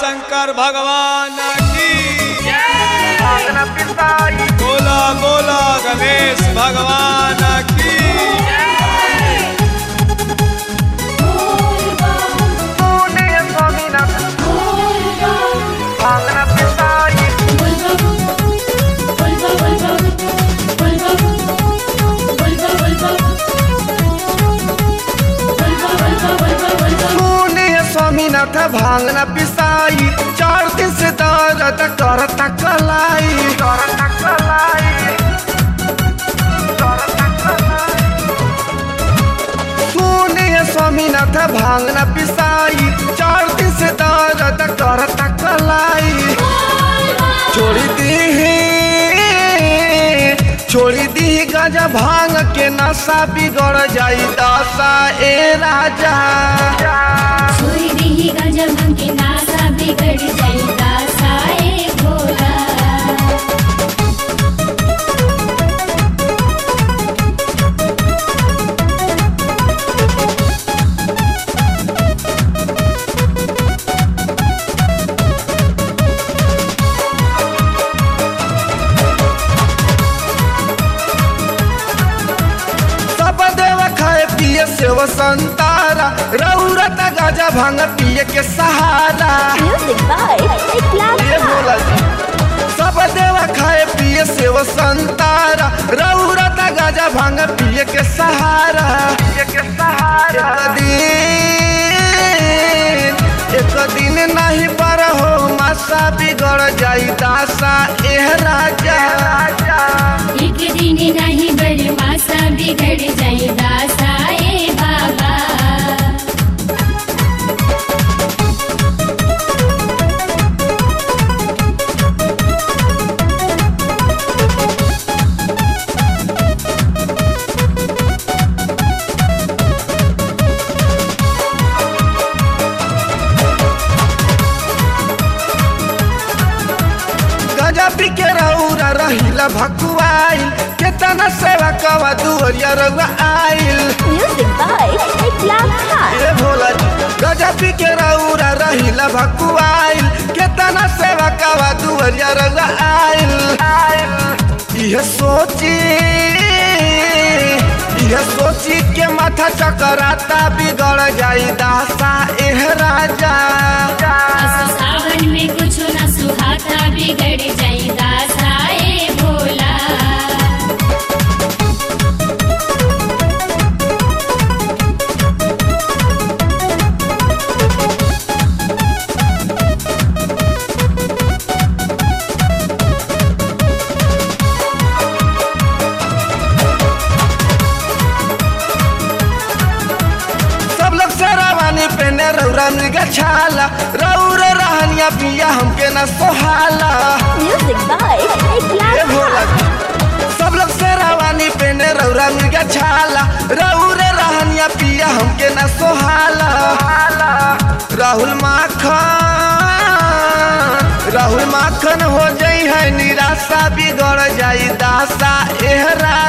शंकर भगवान की बोला बोला गणेश भगवान की स्वामीनाथ भांगना पिसाई चार दिन से दर्द करता कलाई करता कलाई सुनिए स्वामीनाथ भांगना पिसाई चार दिन से दर्द करता कलाई छोड़ी दी छोड़ी दी गाजा भांग के नशा बिगड़ जाई दशा ए राजा बिगड़ जाएगा साए भोला सब देव खाए पिए सेव संतारा रौरत गाजा भांग पिए के सहारा Music by ये Eklat बोला जी सब देव खाए पिए सेव संतारा रौरत गाजा भांग पिए के सहारा पिए के सहारा एक दिन एक दिन नहीं पर हो मासा बिगड़ जाई दासा एह राजा राजा एक दिन नहीं बरमासा बिगड़ जाएगा साए बाबा गजा पी के रौरा रहिला भकुआइल केतना सेवा कवा दुअरिया रउआ आइल Music by Eklat Khan. ए भोला जी गजा पी के रौरा रहिला भकुआइल केतना सेवा कवा दुअरिया रउआ आइल इहे सोची इहे सोची के माथा चकराता बिगड़ जाई दासा एह राजा असो सावन में कुछ न सुहाता बिगड़ जाएगा साए भोला सब लोग शेरावानी पहने रौरा मृगा छाला रौर रहनिया पिया हमके न सोहाला Music by A Eklat Bhola Khan. जी। सब लोग शेरावानी पहने रौरा मृगा छाला रौर रहनिया पिया हमके न सोहाला राहुल माखन राहुल माखन हो जाई है निराशा बिगड़ जाई दासा एह राजा